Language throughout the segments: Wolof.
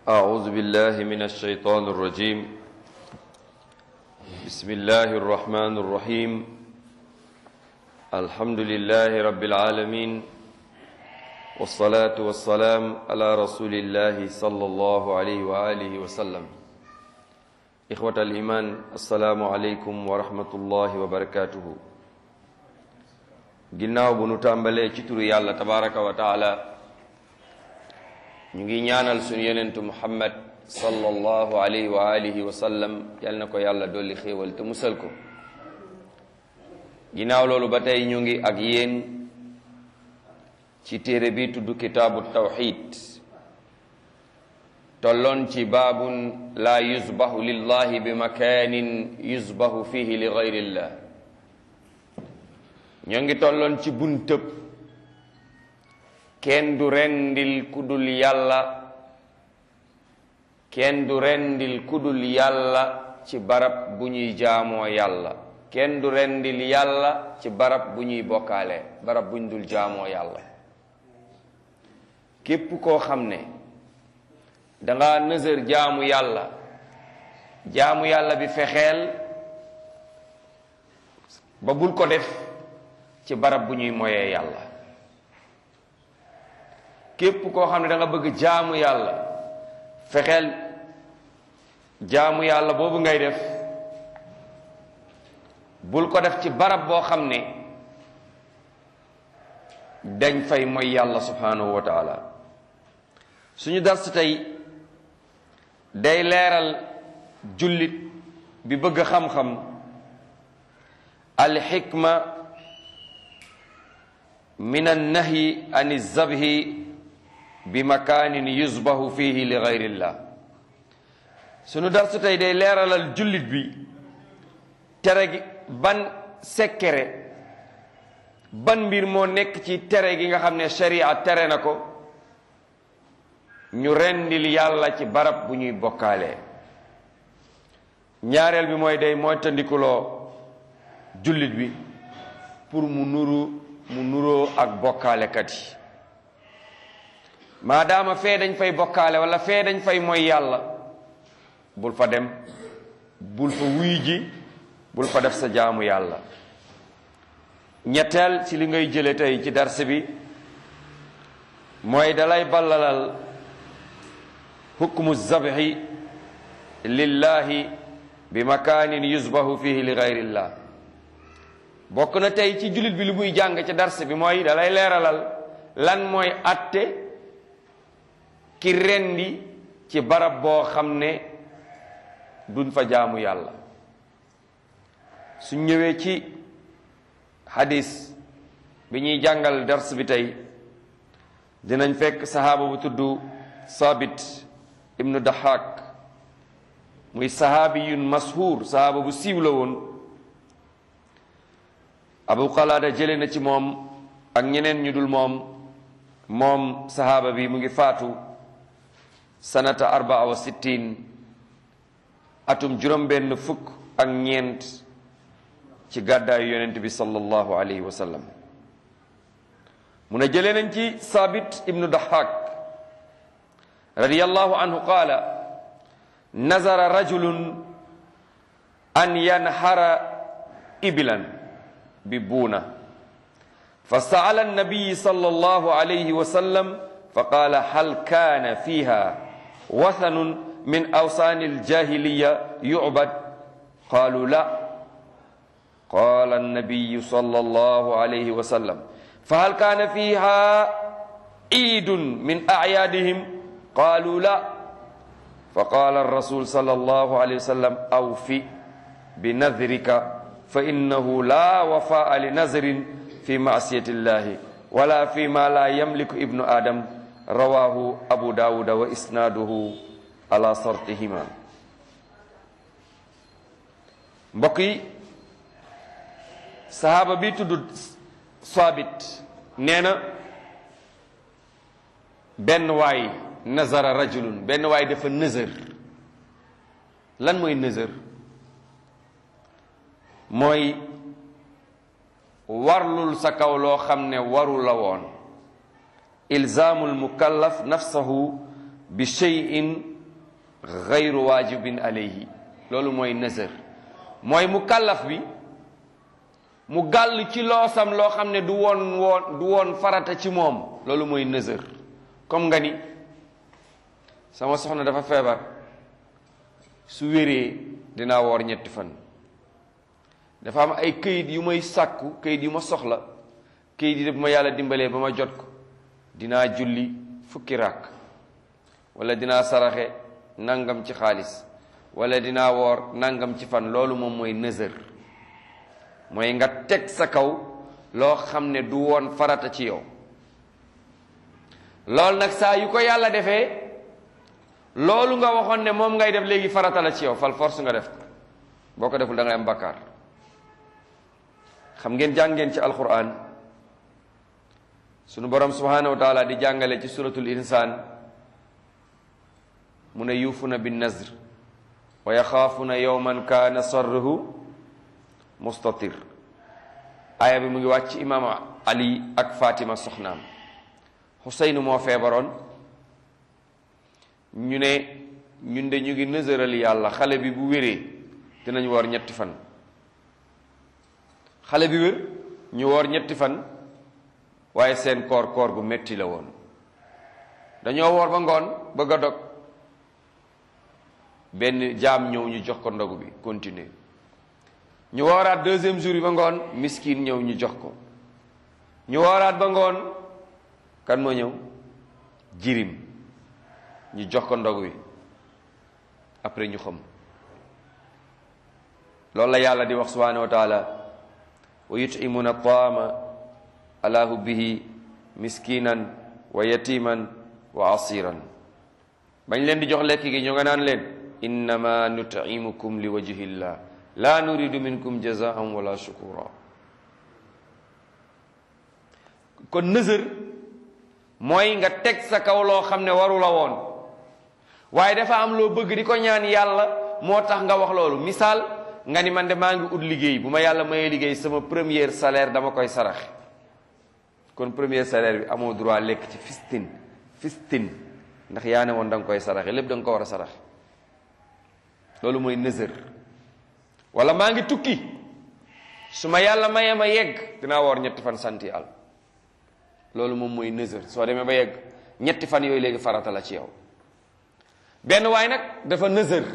أعوذ بالله من الشيطان الرجيم بسم الله الرحمن الرحيم الحمد لله رب العالمين والصلاة والسلام على رسول الله صلى الله عليه وآله وسلم إخوة الإيمان السلام عليكم ورحمة الله وبركاته ginnaaw bu nu tàmbalee ci turu yàlla tabaraka wa taala ñu ngi ñaanal suñu yenentu muhammad sallallahu alayhi wa alihi wa sallam yal na ko yàlla dolli xéewal te musal ko ginnaaw loolu ba tey ñu ngi ak yéen ci téere bi tudd kitaabu tawxid tolloon ci baabun laa yusbahu lillahi bi makanin yusbahu fihi li gayrillah ñoo ngi tolloon ci buntëb kenn du rendil kudul yàlla kenn du rendil kudul yàlla ci barab bu ñuy jaamoo yàlla kenn du rendil yàlla ci barab bu ñuy bokkaale barab bu ñu dul jaamoo yàlla képp koo xam ne danga nësër jaamu yàlla jaamu yàlla bi fexeel ba bul ko def ci barab bu ñuy moyee yàlla képp koo xam ne da nga bëgg jaamu yàlla fexeel jaamu yàlla boobu ngay def bul ko def ci barab boo xam ne dañ fay moy yàlla subhanahu wa taala suñu dars tey day leeral jullit bi bëgg xam-xam alxikma min annahyi an zabhi bi makaanin yusbahu fihi li gayrillah sunu darsu tey day leeralal jullit bi tere gi ban sekkere ban mbir moo nekk ci tere gi nga xam ne sharia tere na ko ñu rendil yàlla ci barab bu ñuy bokkaalee ñaareel bi mooy day mooy tandikuloo jullit bi pour mu nuru mu nuroo ak bokkaalekat yi maadaama fee dañ fay bokkaale wala fee dañ fay mooy yàlla bul fa dem bul fa wuy ji bul fa def sa jaamu yàlla ñetteel ci li ngay jële tey ci dars bi mooy dalay ballalal hukmu zabhi lillahi bi makaanin yusbahu fihi li gayrillah bokk na tey ci jullit bi lu muy jàng ci dars bi mooy dalay leeralal lan mooy atte ki rendi ci barab boo xam ne duñ fa jaamu yàlla su ñëwee ci hadis bi ñuy jàngal dars bi tey dinañ fekk sahaaba bu tudd sabit ibnu dahak muy sahaabiyun mashhur sahaaba bu siiw la woon abu qalaada jële na ci moom ak ñeneen ñu dul moom moom sahaaba bi mu ngi faatu sanata arbaa wa sittin atum juróom-benn fukk ak ñeent ci gàddaayu yonent bi sallallahu alayhi wa sallam mu ne jëlee nañ ci saabit ibnu dahak radiyallahu anhu qaala nazara rajulun an yanhara ibilan bi buuna fa saala annabiyi sallallahu alayhi wa sallam fa qaala hal kaana fiha wathanun min awsaani aljahiliya yucbad qaalu la qaala annabiyu sallallahu alayhi wa sallam fa hal kaana fiha ciidun min acyaadihim qaalu la fa qaala arrasul sallallahu alayhi wa sallam awfi binadrika fa innahu la wafaa li nazrin fi maasiyati illahi wala fi ma la yamliku ibnu adam rawahu abu dawuda wa isnaaduhu ala sartihima mbokk yi sahaaba bi tudd saabit nee na benn waay nazara rajulun benn waay dafa nëzër lan mooy nëzër mooy warlul sa kaw loo xam ne waru la woon ilzaamu almukallaf nafsahu bi cheyin gayru waajibin alayhi loolu mooy nazar mooy mu kàllaf bi mu gàll ci loosam loo xam ne du woon woon du woon farata ci moom loolu mooy nazar comme nga ni sama soxna dafa feebar su wéree dinaa woor ñetti fan dafa am ay këyit yu may sàkku këyit yu ma soxla këyit yi bu ma yàlla dimbalee ba ma jot ko dinaa julli fukki ràkk wala dinaa saraxe nangam ci xaalis wala dinaa woor nangam ci fan loolu moom mooy nëzër mooy nga teg sa kaw loo xam ne du woon farata ci yow loolu nag saa yu ko yàlla defee loolu nga waxoon ne moom ngay def léegi farata la ci yow fal force nga def ko boo ko deful da ngay am bakkaar xam ngeen jàng ngeen ci alquran sunu borom subhanahu wa taala di jàngale ci suratul insaan mu ne yuufuna bin nazr wa yaxaafuna yowman kaana sarruhu mustatir aaya bi mu ngi wàcc imaam ali ak fatima soxnaam xuseynu moo feebaroon ñu ne ñun de ñu ngi nësëral yàlla xale bi bu wéree dinañ woor ñetti fan xale bi wér ñu woor ñetti fan waaye seen koor koor gu metti la woon dañoo woor ba ngoon bëgg a dog benn jaam ñëw ñu jox ko ndogu bi continuer ñu wooraat deuxième jour bi ba ngoon miskin ñëw ñu jox ko ñu wooraat ba ngoon kan moo ñëw jirim ñu jox ko ndogu bi après ñu xam loolu la yàlla di wax subhanahu wa taala wa yutimuna taama ala hubbihi miskinan wa yatiman wa asiran bañ leen di jox lekk gi ñu nga naan leen innama nutimukum li wajhillah la nuridu minkum jazaan wala shukura kon nësër mooy nga teg sa kaw loo xam ne waru la woon waaye dafa am loo bëgg di ko ñaan yàlla moo tax nga wax loolu misaal nga ni man de maa ngi ut liggéey bu ma yàlla mayee liggéey sama premier salaire dama koy saraxe kon premier salaire bi amoo droit lekk ci fistin fistin ndax yaa ne woon da nga koy saraxe lépp da nga ko war a saraxe loolu mooy nësër wala maa ngi tukki su ma yàlla mayee ma yegg dinaa woor ñetti fan sant yàlla loolu moom mooy nësër soo demee ba yegg ñetti fan yooyu léegi farata la ci yow benn waay nag dafa nësër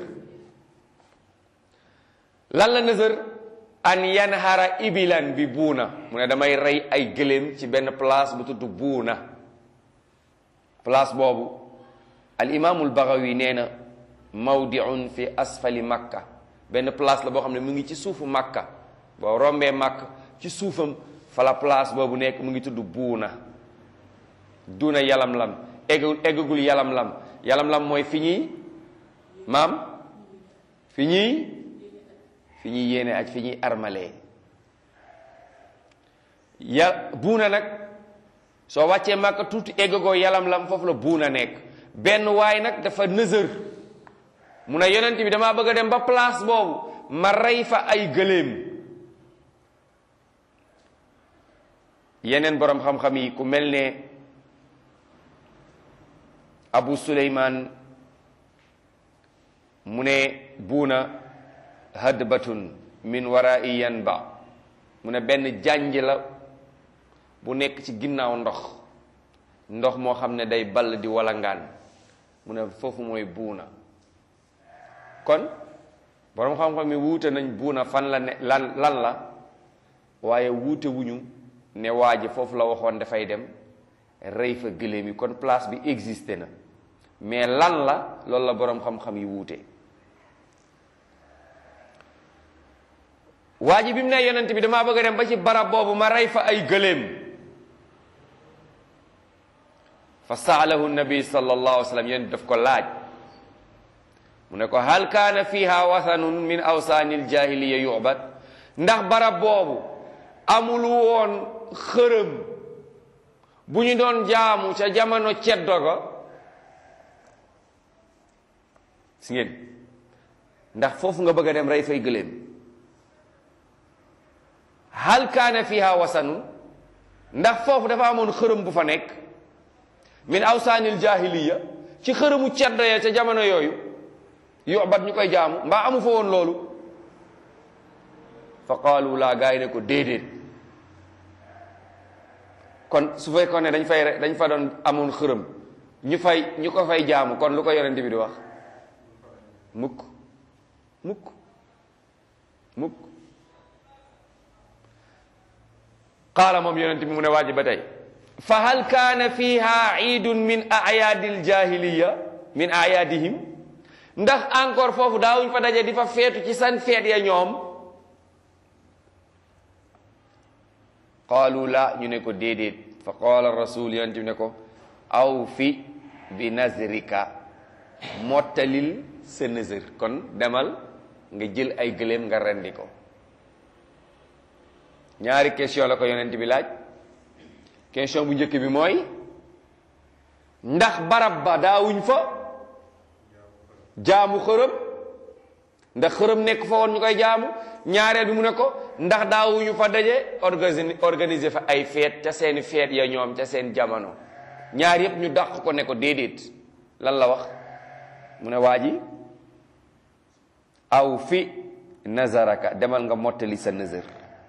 lan la nësër an yanhara ibilan bi buuna mu ne damay rey ay gëléem ci benn place bu tudd buuna place boobu al imaamul Bagawi nee na mawdiun fi asfali makka benn place la boo xam ne mu ngi ci suufu makka boo rombee makka ci suufam fa la place boobu nekk mu ngi tudd buuna duna yalam lam eggul eggagul yalam lam yalam lam mooy fi ñuy maam fi ñuy fi ñuy yéene aj fi ñuy armalee ya buuna nag soo wàccee màkka tuuti eggagoo yalam lam foofu la buuna nekk benn waay nag dafa nësër mu ne yonent bi damaa bëgg a dem ba place boobu ma rey fa ay gëléem yeneen boroom xam-xam yi ku mel ne abu suleymaan mu ne buuna hadbatun min warai yanba mu ne benn jànj la bu nekk ci ginnaaw ndox ndox moo xam ne day ball di walangaan mu ne foofu mooy buuna kon boroom xam-xam yi wuute nañ buuna fan la ne lan lan la waaye wuute wuñu ne waa ji foofu la waxoon dafay dem rey fa gëléem yi kon place bi existé na mais lan la loolu la boroom xam-xam yi wuute waa ji bi mu ne yonent bi damaa bëgg a dem ba ci barab boobu ma rey fa ay gëléem fa saalahu nabi sallallahu alayhi wa sallam yonent daf ko laaj mu ne ko hal kaana fiha wathanun min awsaanil jahiliya yu'bad ndax barab boobu amul woon xërëm bu ñu doon jaamu ca jamono ceddo ga si ngeen ndax foofu nga bëgg a dem rey fay gëléem hal kaana fiha wasanun ndax foofu dafa amoon xërëm bu fa nekk min awsaanil jahiliya ci xërëmu ceddo ya ca jamono yooyu yubat ñu koy jaamu mbaa amu fa woon loolu fa qaalu laa gaa yi ne ko déedéet kon su fekkoon ne dañ fay dañ fa doon amoon xërëm ñu fay ñu ko fay jaamu kon lu ko yonent bi di wax mukk mukk mukk qaala moom yonent bi mu ne waaji ba tey fa hal kaana fiha iidun min ayaadi ljahiliya min ayaadihim ndax encore foofu daawuñ fa daje di fa feetu ci san feet ya ñoom qaalu la ñu ne ko déedéet fa qaala rasul yonent bi ne ko aw fi bi nazrika mottalil sa nëzër kon demal nga jël ay gëléem nga rendi ko ñaari question la ko yonent bi laaj question bu njëkk bi mooy ndax barab ba daawuñ fa jaamu xërëm ndax xërëm nekk fa woon ñu koy jaamu ñaareel bi mu ne ko ndax daawuñu fa daje organi organiser fa ay feet ca seeni feet ya ñoom ca seen jamono ñaar yépp ñu dàq ko ne ko déedéet lan la wax mu ne waa ji aw fi nazaraka demal nga mottali sa nazar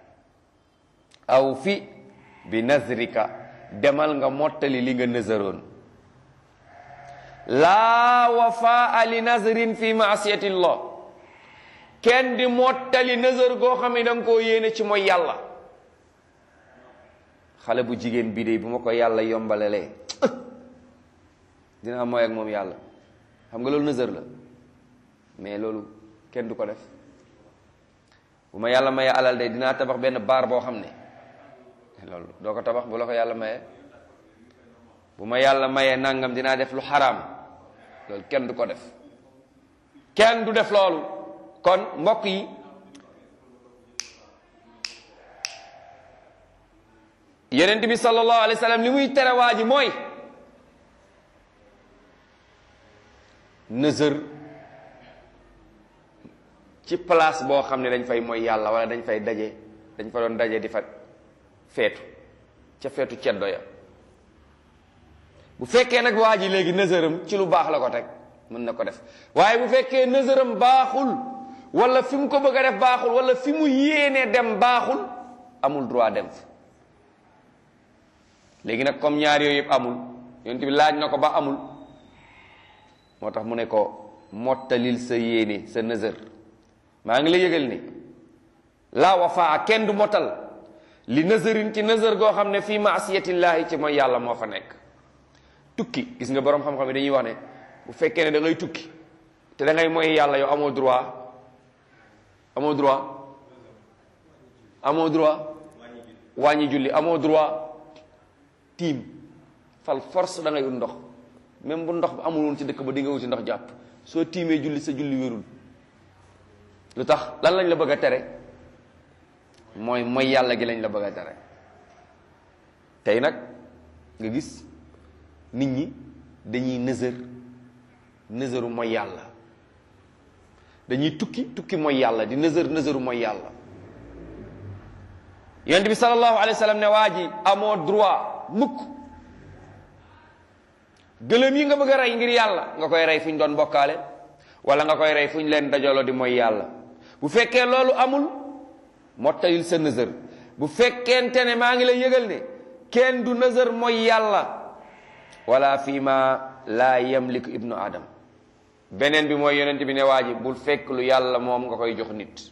aw fi bi nazrika demal nga mottali li nga nazaroon laa wafaa li nazrin fi maasiyatillah kenn di mottali nazar goo xam ne da nga koo yéene ci mooy yàlla xale bu jigéen bii de bu ma ko yàlla yombalalee dinaa mooy ak moom yàlla xam nga loolu nazar la mais loolu kenn du ko def bu ma yàlla mayee alal de dinaa tabax benn baar boo xam ne loolu doo ko tabax bu la ko yàlla mayee bu ma yàlla mayee nangam dinaa def lu xaraam loolu kenn du ko def kenn du def loolu kon mbokk yi yonent bi sallallahu alayhi wa sallam li muy tere waa ji mooy nëzër ci place boo xam ne dañ fay mooy yàlla wala dañ fay daje dañ fa doon daje di fa feetu ca feetu ceddo ya bu fekkee nag waa ji léegi nëzëram ci lu baax la ko teg mën na ko def waaye bu fekkee nëzëram baaxul wala fi mu ko bëgg a def baaxul wala fi mu yéenee dem baaxul amul droit dem fa léegi nag comme ñaar yooyu yëpp amul yonent bi laaj na ko ba amul moo tax mu ne ko mottalil sa yéene sa nëzër maa ngi la yëgal ni laa wafaa kenn du motal li nëzërin ci nëzër goo xam ne fii maasiyatillahi ci mooy yàlla moo fa nekk tukki gis nga boroom xam-xam yi dañuy wax ne bu fekkee ne da ngay tukki te da ngay mooy yàlla yow amoo droit amoo droit amoo droit wàññi julli amoo droit tiim fal force da ngay ut ndox même bu ndox ba amul woon ci dëkk ba di nga wuti ndox jàpp soo tiimee julli sa julli wérul lu tax lan lañ la bëgg a tere mooy mooy yàlla gi lañ la bëgg a tere tey nag nga gis nit ñi dañuy nëzër nëzëru mooy yàlla dañuy tukki tukki mooy yàlla di nëzër nëzëru mooy yàlla yonent bi sallallahu alayhi wa sallam ne waa ji amoo droit mukk gëlëm yi nga bëgg a rey ngir yàlla nga koy rey fu ñu doon bokkaale wala nga koy rey fu ñu leen dajaloo di mooy yàlla bu fekkee loolu amul mottalil sa nëzër bu fekkente ne maa ngi lay yëgal ne kenn du nëzër mooy yàlla wala fii ma laa yamliku ibnu adam beneen bi mooy yonent bi ne waa ji bul fekk lu yàlla moom nga koy jox nit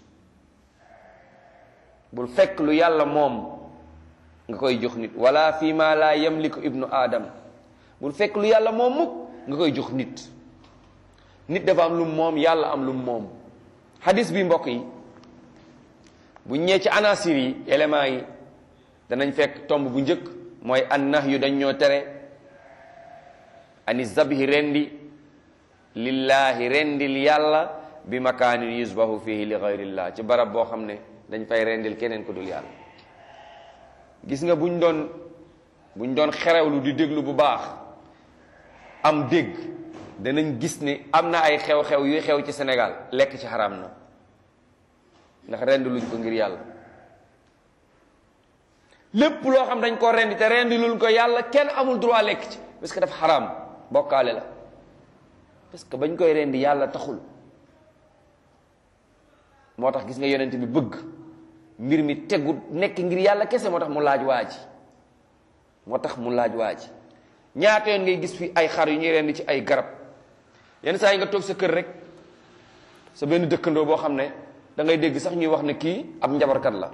bul fekk lu yàlla moom nga koy jox nit wala fii ma laa yamliku ibnu adam bul fekk lu yàlla moom mukk nga koy jox nit nit dafa am lu moom yàlla am lu moom hadis bi mbokk yi bu ñëwee ci anasir yi éléments yi danañ fekk tomb bu njëkk mooy an nah yu dañ ñoo tere ani zabhi rendi lillahi rendil yàlla bi makaanin yusbahu fihi li gayrillah ci barab boo xam ne dañ fay rendil keneen ku dul yàlla gis nga buñ doon buñ doon xerewlu di déglu bu baax am dégg danañ gis ni am na ay xew-xew yuy xew ci Sénégal lekk ci xaraam na ndax rendi luñ ko ngir yàlla lépp loo xam dañ ko rendi te rendi luñ ko yàlla kenn amul droit lekk ci parce que dafa xaraam bokkaale la parce que bañ koy rendi yàlla taxul moo tax gis nga yonent bi bëgg mbir mi tegu nekk ngir yàlla kese moo tax mu laaj waa ji moo tax mu laaj waa ji ñaata yoon ngay gis fi ay xar yu ñuy rendi ci ay garab yenn saa yi nga toog sa kër rek sa benn dëkkandoo boo xam ne da ngay dégg sax ñuy wax ne kii ab njabarkat la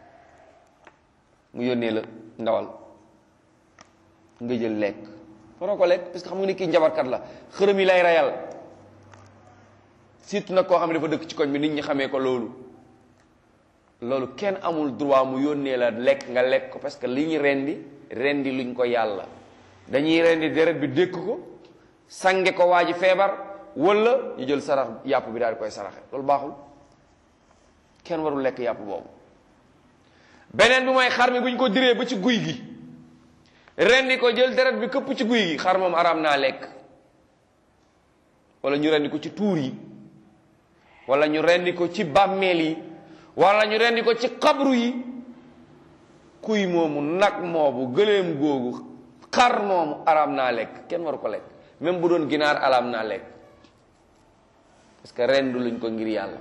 mu yónnee la ndawal nga jël lekk faroo ko lekk parce que xam nga ni kii njabarkat la xërëm yi lay reyal surtout nag koo xam ne dafa dëkk ci koñ bi nit ñi xamee ko loolu loolu kenn amul droit mu yónnee la lekk nga lekk ko parce que li ñu rendi rendi luñ ko yàlla dañuy rendi deret bi dékk ko sange ko waa ji feebar wala ñu jël sarax yàpp bi daal di koy saraxe loolu baaxul kenn warul lekk yàpp boobu beneen bi mooy xar mi bu ñu ko diree ba ci guy gi rendi ko jël deret bi këpp ci guy gi xar moom araam naa lekk wala ñu rendi ko ci tuur yi wala ñu rendi ko ci bàmmeel yi wala ñu rendi ko ci xabru yi kuy moomu nag moobu gëléem googu xar moomu araam naa lekk kenn waru ko lekk même bu doon ginaar araam naa lekk parce que rendu luñ ko ngir yàlla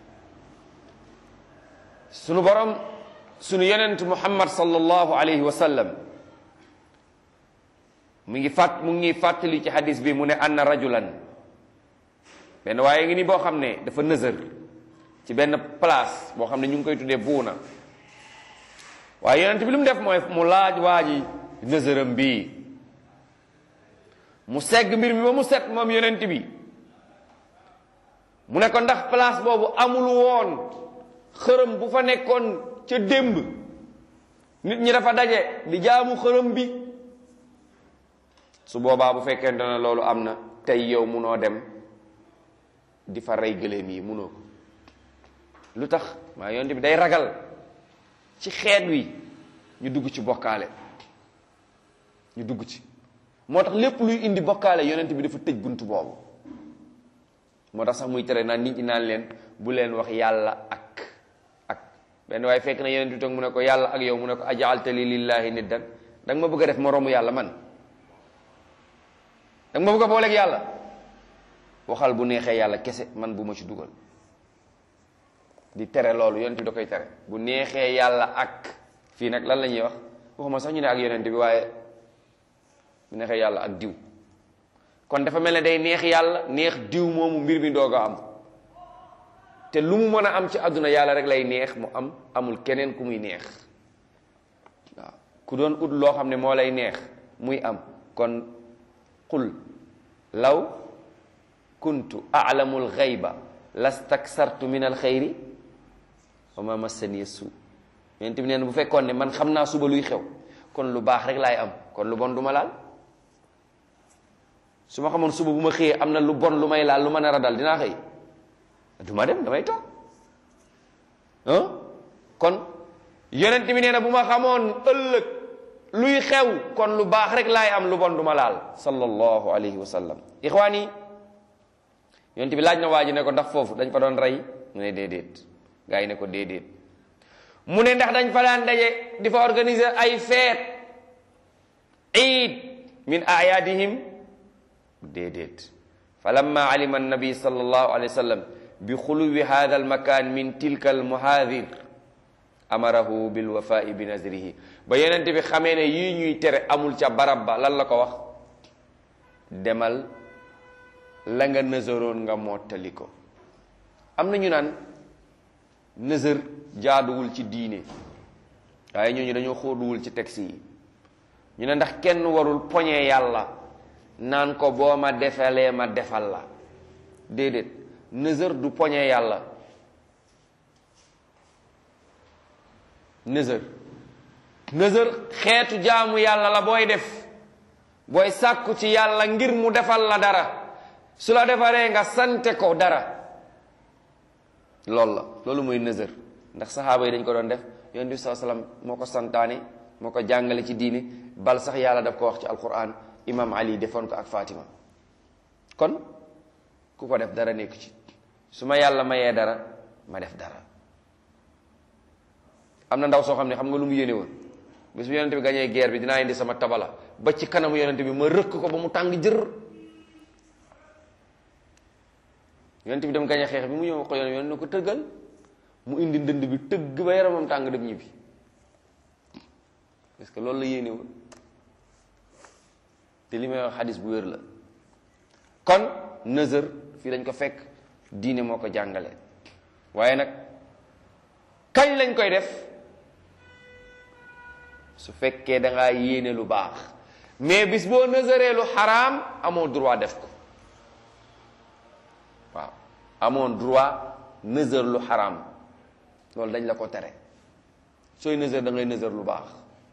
sunu borom sunu yonent muhammad sallallahu alayhi wa sallam mu ngi fàtt mu ngi fàttali ci hadis bi mu ne anna rajulan benn waaye ngi ni boo xam ne dafa nësër ci benn place boo xam ne ñu ngi koy tuddee buuna waaye yonent bi lu mu def mooy mu laaj waa ji nësëram bii mu segg mbir mi ba mu set moom yonent bi mu ne ko ndax place boobu amul woon xërëm bu fa nekkoon ca démb nit ñi dafa daje di jaamu xërëm bi su boobaa bu fekkente ne loolu am na tey yow munoo dem di fa rey gëléem yi munoo ko lu tax maa yonent bi day ragal ci xeet wi ñu dugg ci bokkaale ñu dugg ci moo tax lépp luy indi bokkaale yonent bi dafa tëj bunt boobu moo tax sax muy tere naan nit ñi naan leen bu leen wax yàlla ak ak benn waaye fekk na yonent bi toog mu ne ko yàlla ak yow mu ne ko ajaaltali lillahi niddan da nga ma bëgg a def moroomu yàlla man da nga ma bëgg a booleeg yàlla waxal bu neexee yàlla kese man bu ma ci dugal di tere loolu yonent bi da koy tere bu neexee yàlla ak fii nag lan la ñuy wax waxuma sax ñu ne ak yonent bi waaye bu neexee yàlla ak diw kon dafa mel ne day neex yàlla neex diw moomu mbir mi doog a am te lu mu mën a am ci àdduna yàlla rek lay neex mu am amul keneen ku muy neex waaw ku doon ut loo xam ne moo lay neex muy am kon qul law kuntu a'lamu al-ghayba lastaksartu min al-khayri wa ma massani su yonent bi nee na bu fekkoon ne man xam naa suba luy xew kon lu baax rek laay am kon lu bon du ma laal su ma xamoon suba bu ma xëyee am na lu bon lu may laal lu ma nar a dal dinaa xëy du ma dem damay toog ah kon yonent bi nee na bu ma xamoon ëllëg luy xew kon lu baax rek laay am lu bon du ma laal sallallahu alayhi wa sallam ixwaan yi yonent bi laaj na waa ji ne ko ndax foofu dañ fa doon rey mu ne déedéet gaa yi ne ko déedéet mu ne ndax dañ fa daan daje di fa organiser ay feet iid min ayaadihim déedéet fa lamma alima annabi sallallahu alayhi wa sallam bi xuluwi hada almakan min tilka almuhaadir amarahu bilwafai bi nazrihi ba yonent bi xamee ne yii ñuy tere amul ca barab ba lan la ko wax demal la nga nësëroon nga mottali ko am na ñu naan nësër jaaduwul ci diine waaye ñooñu dañoo xóoduwul ci texte yi ñu ne ndax kenn warul poñee yàlla naan ko boo ma defalee ma defal la déedéet nësër du poñee yàlla nësër nësër xeetu jaamu yàlla la booy def booy sàkku ci yàlla ngir mu defal la dara su la defaree nga sante ko dara loolu la loolu mooy nësër ndax saxaaba yi dañ ko doon def yonent bi saa salaam moo ko santaane moo ko jàngale ci diini bal sax yàlla daf ko wax ci alquran imam ali defoon ko ak fatima kon ku ko def dara nekku ci su ma yàlla mayee dara ma def dara am na ndaw soo xam ne xam nga lu mu yéene woon bis bu yonent bi gañee guerre bi dinaa indi sama tabala ba ci kanamu yonent bi ma rëkk ko ba mu tàng jër yonent bi dem gañee xeex bi mu ñëw ko yonent yonent na ko tëggal mu indi ndënd bi tëgg ba yaramam tàng dem ñibbi parce que loolu la yéene woon te li may wax xadis bu wér la kon nëzër fii dañ ko fekk diine moo ko jàngale waaye nag kañ lañ koy def su fekkee da ngaa yéene lu baax mais bis boo nëzëree lu xaraam amoo droit def ko waaw amoon droit nëzër lu xaraam loolu dañ la ko tere sooy nëzër da ngay nëzër lu baax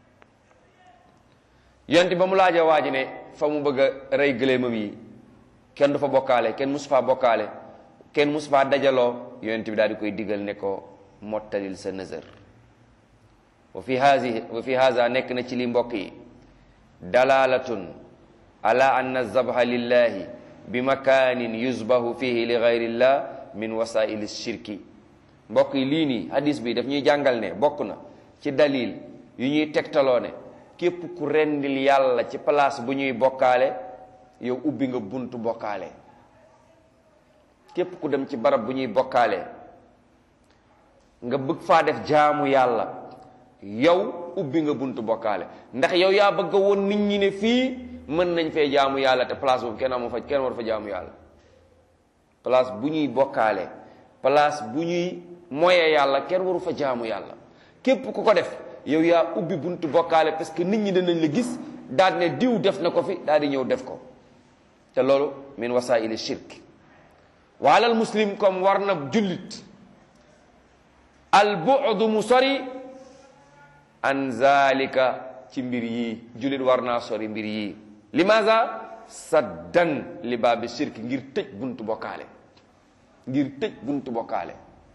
yonent ba mu laajee waa ji ne fa mu bëgg a rey gëléemam yi kenn du fa bokkaale kenn musu faa bokkaale kenn musu faa dajaloo yonent bi daal di koy digal ne ko mottalil sa nëzër wa fi haasi wa fi haza nekk na ci li mbokk yi dalalatun ala anna zabha lillahi bi makanin yuzbahu fihi li gayrillah min wasaili shirki mbokk yi lii nii hadis bi daf ñuy jàngal ne bokk na ci dalil yu ñuy tegtaloo ne képp ku rendil yàlla ci place bu ñuy bokkaale yow ubbi nga buntu bokkaale képp ku dem ci barab bu ñuy bokkaale nga bëgg faa def jaamu yàlla yow ubbi nga buntu bokkaale ndax yow yaa bëgg a woon nit ñi ne fii mën nañ fee jaamu yàlla te place boobu kenn amu fa kenn war fa jaamu yàlla place bu ñuy bokkaale place bu ñuy moye yàlla kenn waru fa jaamu yàlla képp ku ko def yow yaa ubbi buntu bokkaale parce que nit ñi danañ la gis daal ne diw def na ko fi daal di ñëw def ko te loolu min wasaili shirk waalal muslim comme war na jullit al bu'du mu sori an zalika ci mbir yii jullit war naa sori mbir yii limaza saddan li baabi shirk ngir tëj buntu bokkaale ngir tëj buntu bokkaale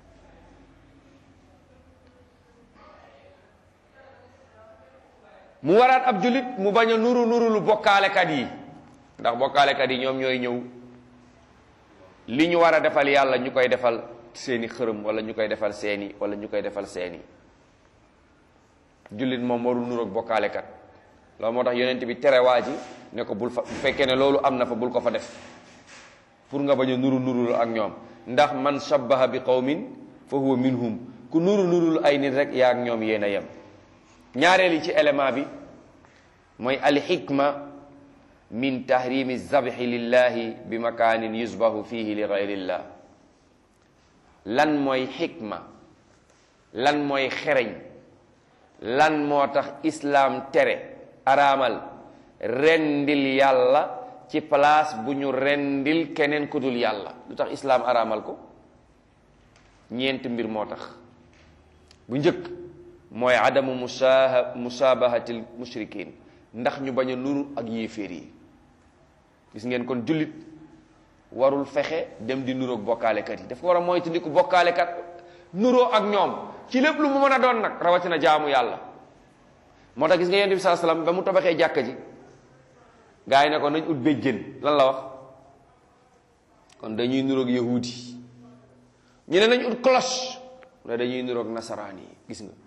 mu waraat ab jullit mu bañ a nuru nuru lu bokkaalekat yi ndax bokkaalekat yi ñoom ñooy ñëw li ñu war a defal yàlla ñu koy defal seeni xërëm wala ñu koy defal seeni wala ñu koy defal seeni jullit moom warul nuroog bokkaalekat loolu moo tax yonent bi tere waa ji ne ko bul fa bu fekkee ne loolu am na fa bul ko fa def pour nga bañ a nuru nurul ak ñoom ndax man shabbaha bi qawmin fa huwa minhum ku nuru nurul ay nit rek yaa ak ñoom yéen a yem ñaareel yi ci élément bi mooy alxikma min tahrimi zabhi lillahi bi makaanin yusbahu fihi li gayrillah lan mooy xikma lan mooy xereñ lan moo tax islaam tere araamal rendil yàlla ci place bu ñu rendil keneen ku dul yàlla lu tax islaam araamal ko ñeent mbir moo tax bu njëkk mooy adamu musaa musaabahatil mushrikin ndax ñu bañ a nuru ak yéeféer yi gis ngeen kon jullit warul fexe dem di nuroog bokkaalekat yi dafa war a moytandiku bokkaalekat nuroo ak ñoom ci lépp lu mu mën a doon nag rawatina jaamu yàlla moo tax gis nga yonent bi saa salaam ba mu tabaxee jàkka ji gaa yi ne ko nañ ut béjjén lan la wax kon dañuy nuroog yahuudi ñu ne nañ ut cloche mu ne dañuy nuroog nasaraan yi gis nga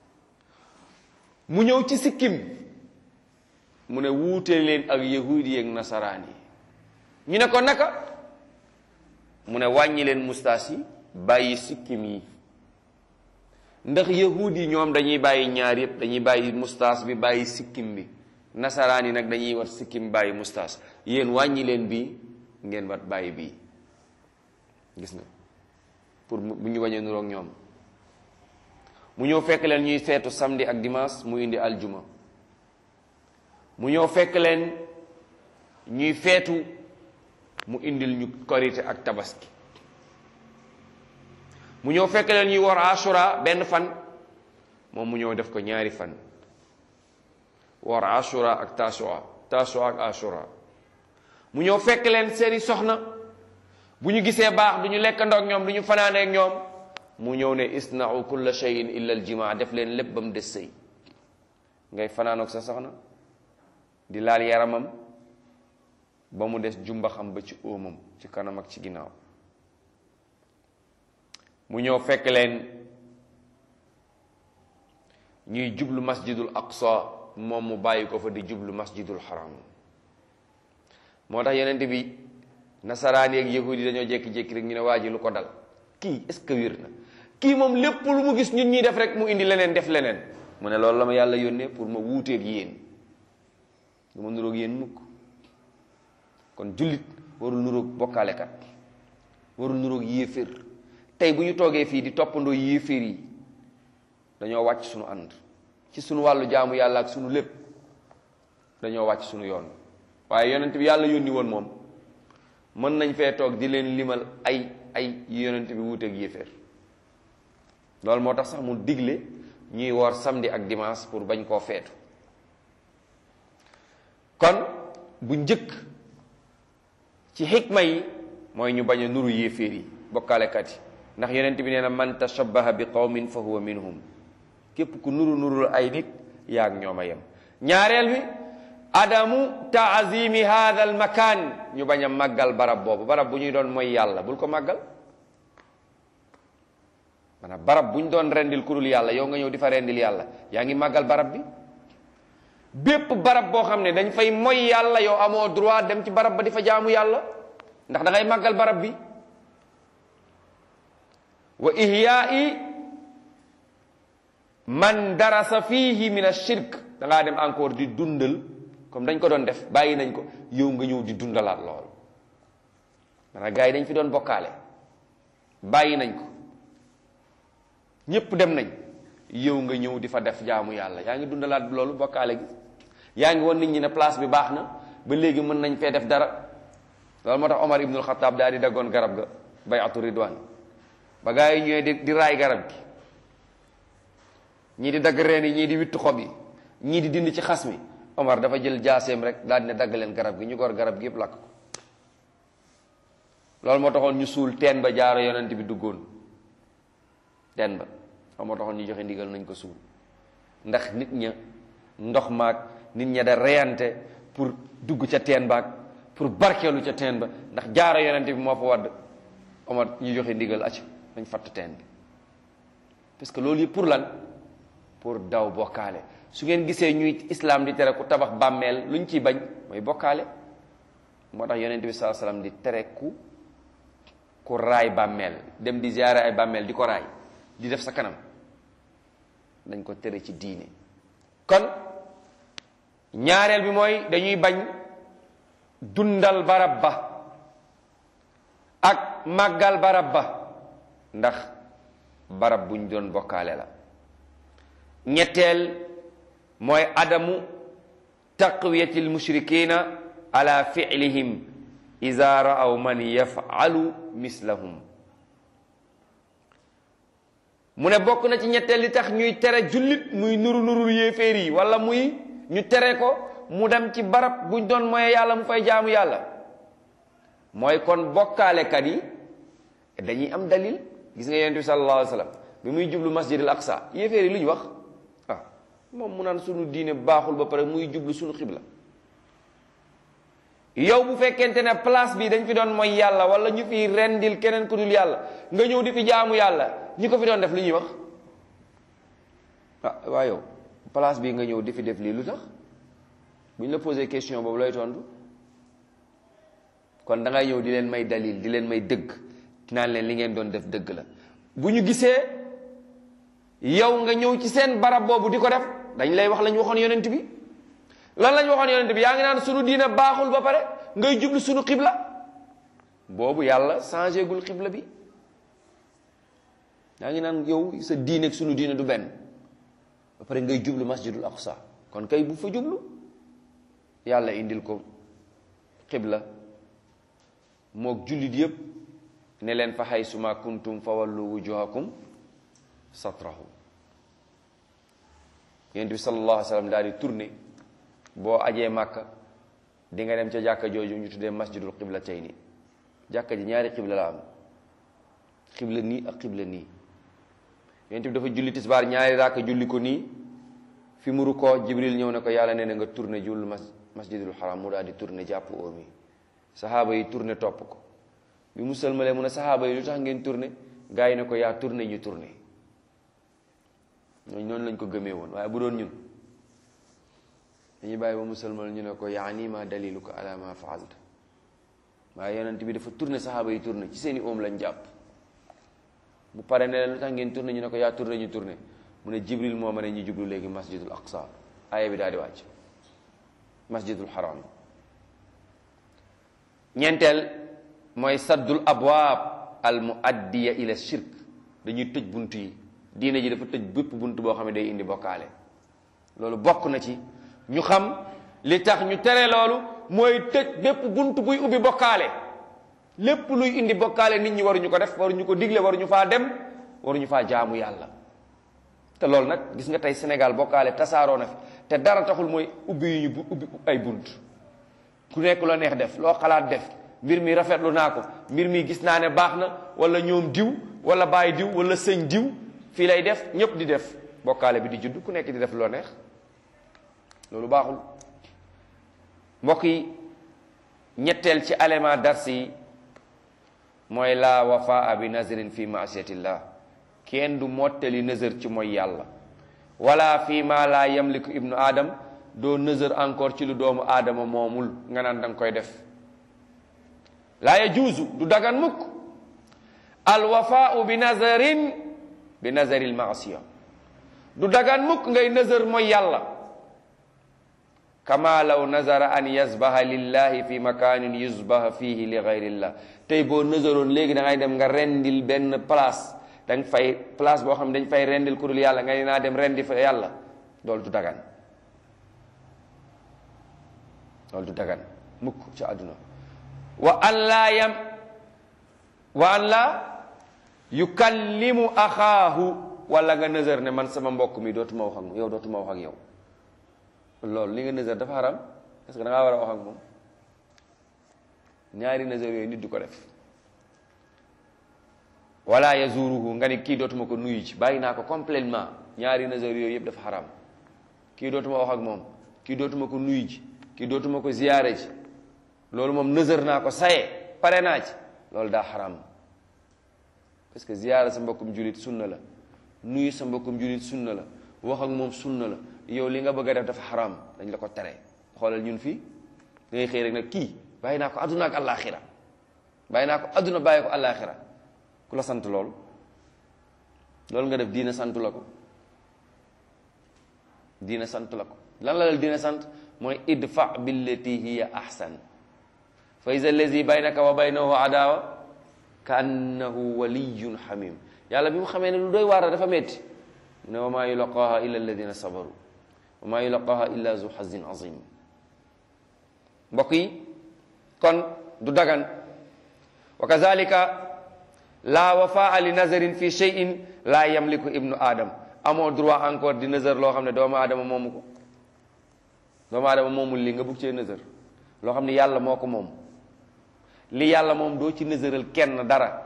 mu ñëw ci sikkim mu ne wuute leen ak yahuudi ak nasaraan yi ñu ne ko naka mu ne wàññi leen mustaas yi bàyyi sikkim yi ndax yahuud yi ñoom dañuy bàyyi ñaar yëpp dañuy bàyyi mustaas bi bàyyi sikkim bi nasaraan yi nag dañuy wat sikkim bàyyi mustaas yéen wàññi leen bii ngeen wat bàyyi bii gis nga pour bu ñu bañ a nuroog ñoom mu ñëw fekk leen ñuy feetu samedi ak dimanche mu indi aljuma mu ñëw fekk leen ñuy feetu mu indil ñu korite ak tabaski mu ñëw fekk leen ñuy war ashura benn fan moom mu ñëw def ko ñaari fan war ashura ak tasua tasua ak ashura mu ñëw fekk leen seeni soxna bu ñu gisee baax du ñu lekkandoo ak ñoom du ñu fanaanee ak ñoom mu ñëw ne isna'u kulla shay'in illa al jimaa def leen lépp ba mu des sëy ngay fanaanoog sa soxna di laal yaramam ba mu des jumbaxam ba ci óomam ci kanam ak ci ginnaaw mu ñëw fekk leen ñuy jublu masjidul aqsa moom mu bàyyi ko fa di jublu masjidul haram moo tax yenente bi nasaraan yeeg yahudi dañoo jékki-jékki rek ñu ne waa ji lu ko dal kii est ce que wér na kii moom lépp lu mu gis ñun ñuy def rek mu indi leneen def leneen mu ne loolu la ma yàlla yónnee pour ma wuuteeg yéen du ma nuroog yéen mukk kon jullit warul nuroog bokkaalekat warul nuroog yéeféer tey bu ñu toogee fii di toppandoo yéeféer yi dañoo wàcc suñu ànd ci suñu wàllu jaamu yàlla ak suñu lépp dañoo wàcc suñu yoon waaye yonent bi yàlla yónni woon moom mën nañ fee toog di leen limal ay ay yonent bi wuuteeg yéeféer loolu moo tax sax mu digle ñuy woor samedi ak dimanche pour bañ koo feetu kon bu njëkk ci xikma yi mooy ñu bañ a nuru yéeféer yi bokkaalekat yi ndax yonent bi nee na man tashabbaha bi qawmin fa huwa minhum képp ku nuru nurul ay nit yaag ñoom a yem ñaareel bi adamu taazimi hada al makan ñu bañ a màggal barab boobu barab bu ñuy doon mooy yàlla bul ko màggal maanaam barab bu ñu doon rendil ku dul yàlla yow nga ñëw di fa rendil yàlla yaa ngi màggal barab bi bépp barab boo xam ne dañ fay moy yàlla yow amoo droit dem ci barab ba di fa jaamu yàlla ndax da ngay màggal barab bi wa ihyaai man darasa fihi min ashirk da ngaa dem encore di dundal comme dañ ko doon def bàyyi nañ ko yow nga ñëw di dundalaat lool maanaam gars yi dañ fi doon bokkaale bàyyi nañ ko ñépp dem nañ yow nga ñëw di fa def jaamu yàlla yaa ngi dundalaat loolu bokkaale gi yaa ngi woon nit ñi ne place bi baax na ba léegi mën nañ fee def dara loolu moo tax Omar ibnul Xataab daal di daggoon garab ga bayatu ridwan ba gaa yi ñëwee di di raay garab gi ñii di dagg reen yi ñii di wittu xob yi ñii di dindi ci xas mi Omar dafa jël jaaseem rek daal di ne dagg leen garab gi ñu gor garab gi yëpp lakk ko loolu moo taxoon ñu suul teen ba jaaro yonent bi duggoon teen ba loolu moo taxoon ñu joxe ndigal nañ ko suul ndax nit ña ndox maag nit ña da reyante pour dugg ca teen baag pour barkeelu ca teen ba ndax jaaro yonent bi moo fa wadd Omar ñu joxe ndigal acc dañ fatt teen bi parce que loolu yëpp pour lan pour daw bokkaale su ngeen gisee ñuy islam di tere ku tabax bàmmeel lu ñu ciy bañ mooy bokkaale moo tax yonent bi sallallahu alayhi wasallam di tere ku ku raay bàmmeel dem di ziyaare ay bàmmeel di ko raay di def sa kanam dañ ko tere ci diine kon ñaareel bi mooy dañuy bañ dundal barab ba ak màggal barab ba ndax barab buñ doon bokkaale la ñetteel mooy adamu taqwiyati almushrikina ala fi'lihim ida ra'aw man yaf'alu mislahum mu ne bokk na ci ñetteel li tax ñuy tere jullit muy nuru nurul yéeféer yi wala muy ñu tere ko mu dem ci barab buñ doon mooy yàlla mu fay jaamu yàlla mooy kon bokkaalekat yi dañuy am dalil gis nga yonent bi sallallahu alayhi wa sallam bi muy jublu masjid al aqsa yéeféer yi lu ñu wax ah moom mu naan sunu diine baaxul ba pare muy jublu sunu xibla yow bu fekkente ne place bi dañ fi doon mooy yàlla wala ñu fi rendil keneen ku dul yàlla nga ñëw di fi jaamu yàlla ñi ko fi doon def lu ñuy wax ah waa yow place bi nga ñëw di fi def lii lu tax bu ñu la posé question boobu looy tontu kon da ngay ñëw di leen may dalil di leen may dëgg naan leen li ngeen doon def dëgg la bu ñu gisee yow nga ñëw ci seen barab boobu di ko def dañ lay wax la ñu waxoon yonent bi lan lañ waxoon yonent bi yaa ngi naan sunu diina baaxul ba pare ngay jublu sunu xibla boobu yàlla changé gul xibla bi yaa ngi naan yow sa diine ak sunu diine du benn ba pare ngay jublu masjidul aqsa kon kay bu fa jublu yàlla indil ko xibla mook jullit yépp ne leen fa haysuma kuntum fa wallu wujuhakum satrahu yonent bi sallallahu alayhi wa sallam daal di tourné boo ajee màkka di nga dem ca jàkka jooju ñu tuddee masjidul xibla tey ni jàkka ji ñaari xibla la am xibla nii ak xibla nii yonent bi dafa julli tisbaar ñaari raaka julli ko nii fi mu rukkoo jibril ñëw ne ko yàlla nee na nga tourné jul mas masjidul haram mu daal di tourné jàpp oomi saxaaba yi tourné topp ko bi mu sëlmalee mu ne saxaaba yi lu tax ngeen tourné gars yi ne ko yaa tourné ñu tourné ñooñu noonu lañ ko gëmee woon waaye bu doon ñun dañuy bàyyi ba mu sëlmal ñu ne ko yaani ma daliluka ala ma faalta waaye yonent bi dafa tourné saxaaba yi tourné ci seeni oom lañ jàpp bu pare ne leen lu tax ngeen tourné ñu ne ko yaa tourné ñu tourné mu ne jibril moo ma ne ñu jublu léegi masjidul aqsa aaya bi daal di wàcc masjidul haram ñeenteel mooy saddul abwaab al muaddiya ila shirk dañuy tëj bunt yi diine ji dafa tëj bépp bunt boo xam ne day indi bokkaale loolu bokk na ci ñu xam li tax ñu tere loolu mooy tëj bépp bunt buy ubbi bokkaale lépp luy indi bokkaale nit ñi waruñu ko def waruñu ko digle waruñu faa dem waruñu faa jaamu yàlla te loolu nag gis nga tey Sénégal bokkaale tasaaroo na fi te dara taxul mooy ubbi yu ñu ubbi ay bunt ku nekk loo neex def loo xalaat def mbir mi rafetlu naa ko mbir mi gis naa ne baax na wala ñoom diw wala baay diw wala sëñ diw fii lay def ñëpp di def bokkaale bi di judd ku nekk di def loo neex loolu baaxul mbokk yi ñetteel ci élément dars yi mooy la wafaa bi nazrin fi maasiyatillah kenn du mottali nazar ci mooy yàlla wala fi ma la yamliku ibnu adam doo nazar encore ci lu doomu aadama moomul nga naan danga koy def laa yajuuzu du dagan mukk al wafaau bi nazarin bi nazaril maasiya du dagan mukk ngay nazar mooy yàlla kama law nazara an yasbaha lillahi fi makanin yusbaha fihi li gayrillah tey boo nazaroon léegi da ngay dem nga rendil benn place dañ fay place boo xam ne dañ fay rendil ku dul yàlla nga ne naa dem rendi fa yàlla loolu du dagan loolu du dagan mukk ci àdduna wa an laa yam wa an laa yukallimu axaahu wala nga nëzër ne man sama mbokk mi dootuma wax ak moom yow dootuma wax ak yow loolu li nga nëzër dafa haram parce que da ngaa war a wax ak moom ñaari nëzër yooyu nit du ko def wala yazuruhu nga ni kii dootuma ko nuyu ci bàyyi naa ko complètement ñaari nëzër yooyu yëpp dafa haram kii dootuma wax ak moom kii dootuma ko nuyu ji kii dootuma ko ziyaare ji loolu moom nëzër naa ko saye pare naa ci loolu daa xaram parce que ziyaara sa mbokkum julit sunna la nuyu sa mbokkum julit sunna la wax ak moom sunna la yow li nga bëgg a def dafa xaram dañ la ko tere xoolal ñun fii da ngay xëy rek nag kii bàyyi naa ko adduna ak àllaaxira bàyyi naa ko adduna bàyyi ko àllaaxira ku la sant loolu loolu nga def diina sant la ko diina sant la ko lan la la diina sant mooy idfa billati hiya ahsan fa iza allazi baynaka wa baynahu adawa ka annahu waliyun xamim yàlla bi mu xamee ne lu doy waar dafa metti mu ne wa maa yulaqaaha illa alladina sabaru wa maa yulaqaaha illa zu xazin azim mbokk yi kon du dagan wa kazalika la wafaa li nazarin fi cheyin la yamliku ibnu adam amoo droit encore di nazar loo xam ne doomu aadama moomu ko doomu aadama moomul li nga bugg cee nazar loo xam ne yàlla moo ko moom li yàlla moom doo ci nësëral kenn dara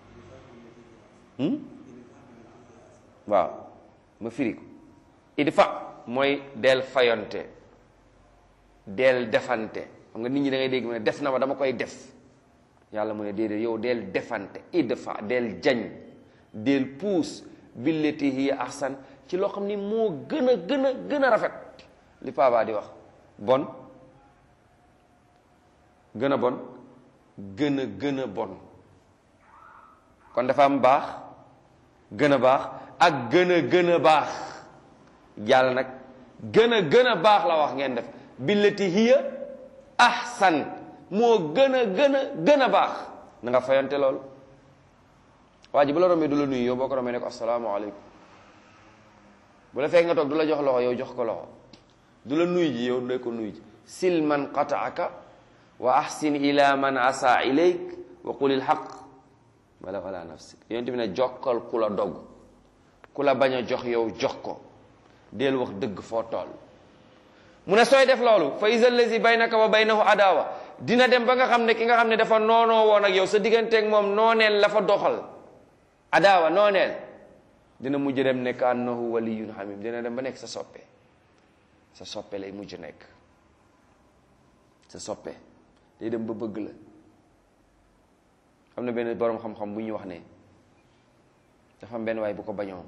waaw ma firi ko idfa mooy del fayonte del defante xam nga nit ñi da ngay dégg mu ne def na ma dama koy def yàlla mu ne déedéet yow del defante idfa del jañ del puus billati hiya ahsan ci loo xam ni moo gën a gën a gën a rafet li Paba di wax bon gën a bon gën a gën a bon kon dafa am baax gën a baax ak gën a gën a baax yàlla nag gën a gën a baax la wax ngeen def billati hiya ahsan moo gën a gën a gën a baax na nga fayante loolu waa ji bu la rombee du la nuyu yow boo ko rombee ne ko asalaamaaleykum bu la fekk nga toog du la jox loxo yow jox ko loxo du la nuyu ji yow ne ko nuyu ji sil man qataaka wa ahsin ila man asa ilayk wa qulil xaq wala wala nafsik yonent bi ne jokkal ku la dogg ku la bañ a jox yow jox ko del wax dëgg foo tool mu ne sooy def loolu fa iza allazi baynaka wa baynahu adawa dina dem ba nga xam ne ki nga xam ne dafa noonoo woon ak yow sa digganteeg moom nooneel la fa doxal adawa nooneel dina mujj dem nekk annahu waliyun hamim dina dem ba nekk sa soppe sa soppe lay mujj nekk sa soppe day dem ba bëgg la xam na benn boroom xam-xam bu ñuy wax ne dafa am benn waay bu ko bañoon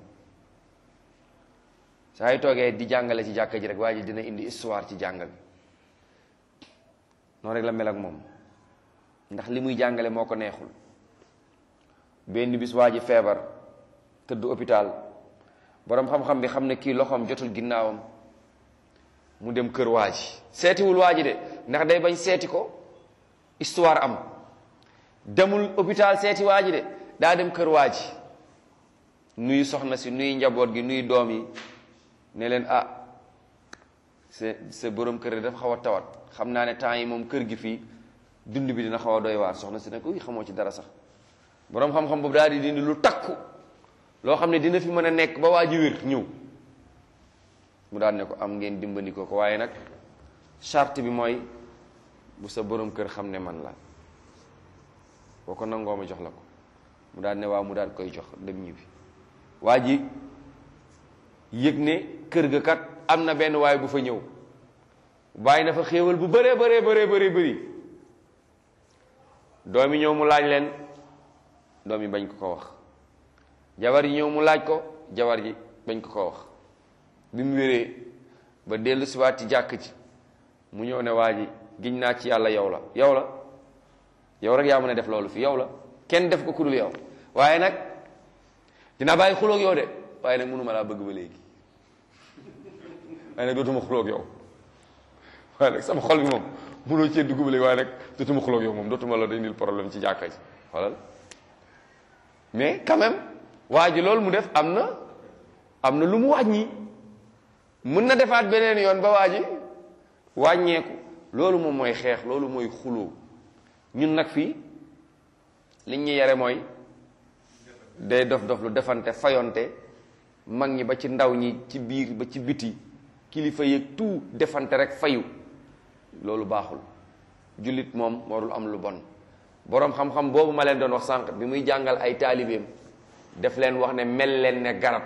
saa yu toogee di jàngale ci jàkka ji rek waa ji dina indi histoire ci jàng bi noonu rek la mel ak moom ndax li muy jàngale moo ko neexul benn bis waa ji feebar tëdd hôpital boroom xam-xam bi xam ne kii loxoom jotul ginnaawam mu dem kër waa ji seetiwul waa ji de ndax day bañ seeti ko histoire am demul hôpital seeti waa ji de daa dem kër waa ji nuyu soxna si nuyu njaboot gi nuyu doom yi ne leen ah sa sa borom kër dafa xaw a tawat xam naa ne temps yi moom kër gi fii dund bi dina xaw a doy waar soxna si ne ko xamoo ci dara sax boroom xam-xam boobu daal di dindi lu takku loo xam ne dina fi mën a nekk ba waa ji wér ñëw mu daal ne ko am ngeen dimbali ko ko waaye nag charte bi mooy bu sa borom kër xam ne man la boo ko nangoo ma jox la ko mu daal ne waaw mu daal koy jox dem ñibbi waa ji yëg ne kër ga kat am na benn waay bu fa ñëw bàyyi na fa xéewal bu bëree bëree bëree bëri bëri doom yi ñëw mu laaj leen doom yi bañ ko ko wax jabar yi ñëw mu laaj ko jabar ji bañ ko ko wax bi mu wéree ba dellu siwaat ci jàkk ci mu ñëw ne waa ji giñ naa ci yàlla yow la yow la yow rek yaa mën a def loolu fi yow la kenn def ko ku dul yow waaye nag dinaa bàyyi xuloog yow de waaye nag mënuma laa bëgg ba léegi waaye nag dootuma xuloog yow waaye nag sama xol bi moom mënoo cee dugg ba léegi waaye nag dootuma xuloog yow moom dootuma la indil problème ci jàkka ji xoolal mais quand même waa ji loolu mu def am na am na lu mu wàññi mën na defaat beneen yoon ba waa ji wàññeeku loolu moom mooy xeex loolu mooy xuloo ñun nag fii liñ ñu yare mooy day dof dof lu defante fayonte mag ñi ba ci ndaw ñi ci biir ba ci biti kilifa yeeg tout defante rek fayu loolu baaxul jullit moom warul am lu bon boroom xam-xam boobu ma leen doon wax sànq bi muy jàngal ay taalibeem def leen wax ne mel leen ne garab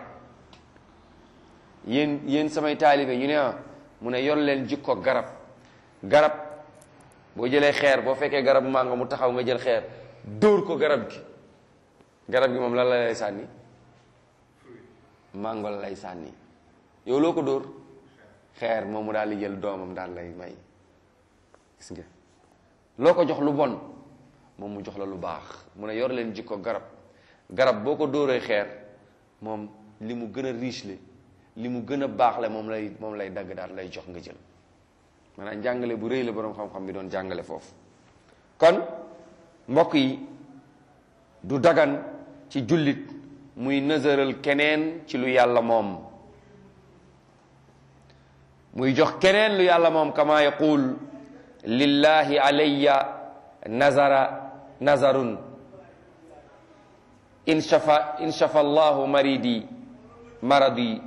yéen yéen samay taalibe ñu ne ah mu ne yor leen jikko garab garab boo jëlee xeer boo fekkee garab màngo mu taxaw nga jël xeer dóor ko garab gi garab gi moom lan la lay sànni màngo la lay sànni yow loo ko dóor xeer moom mu daal di jël doomam daal lay may gis nga loo ko jox lu bon moom mu jox la lu baax mu ne yor leen jikko garab garab boo ko dóoree xeer moom li mu gën a riche le li mu gën a baax le moom lay moom lay dagg daal lay jox nga jël maanaam jàngale bu rëy la boroom xam-xam bi doon jàngale foofu kon mbokk yi du dagan ci jullit muy nësëral keneen ci lu yàlla moom muy jox keneen lu yàlla moom kama yaqul lillahi alayya nazara nazarun in shafa in shafa allahu maridi maradi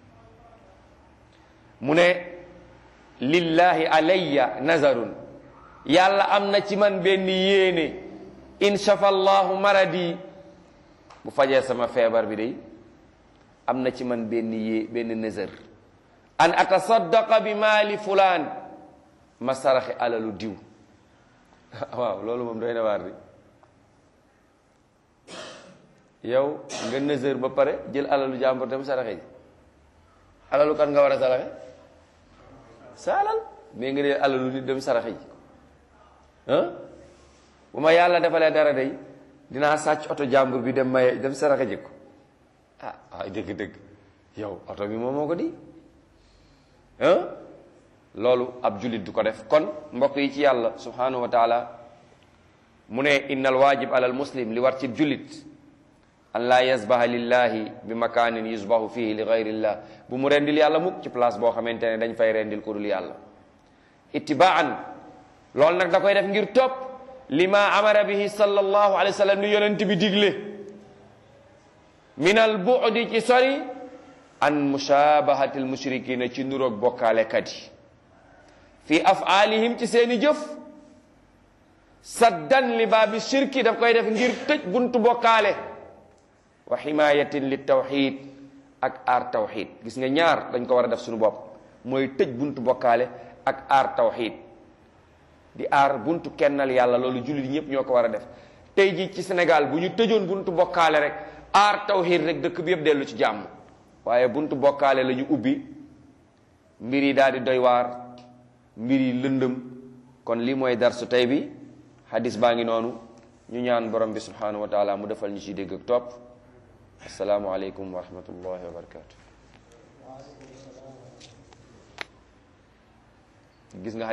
mu ne lillahi alayya nazarun yàlla am na ci man benn yéene in shafa allahu maradi bu fajee sama feebar bi day am na ci man benn yée benn nazar an atasaddaqa bi maali fulaan ma saraxe alalu diw waaw loolu moom doy na waar di yow nga nësër ba pare jël alalu jàmbur dem saraxe ji alalu kan nga war a saraxe sa alal mais nga dee alalu nit dem saraxe ji ah bu ma yàlla defalee dara day dinaa sàcc oto jàmbur bi dem maye dem saraxe ji ko ah ah dëgg-dëgg yow oto bi moom moo ko di ah loolu ab jullit du ko def kon mbokk yi ci yàlla subhanahu wa taala mu ne innal waajib alal muslim li war ci jullit an laa yasbaha lillahi bi makaanin yusbahu fihi li gayrillah bu mu rendil yàlla mukk ci place boo xamante ne dañ fay rendil ku dul yàlla ittibaan loolu nag da koy def ngir topp lima amara bihi sallallahu alayhi wa sallam ni yonent bi digle min al bu'di ci sori an mushabahati al mushrikina ci nuroog bokkaalekat yi fi afaalihim ci seeni jëf saddan li baabi shirki daf koy def ngir tëj buntu bokkaale wa himayatin li tawxid ak aar tawxid gis nga ñaar dañ ko war a def suñu bopp mooy tëj buntu bokkaale ak aar tawxid di aar buntu kennal yàlla loolu jullit ñëpp ñoo ko war a def tey jii ci Sénégal bu ñu tëjoon buntu bokkaale rek aar tawxid rek dëkk bi yëpp dellu ci jàmm waaye buntu bokkaale la ñu ubbi mbir yi daal di doy waar mbir yi lëndëm kon lii mooy darsu tey bi hadis baa ngi noonu ñu ñaan borom bi subhanahu wa taala mu defal ñu ci dégg ak topp asalaamualeykum wa rahmatullahi wa barakatu gis nga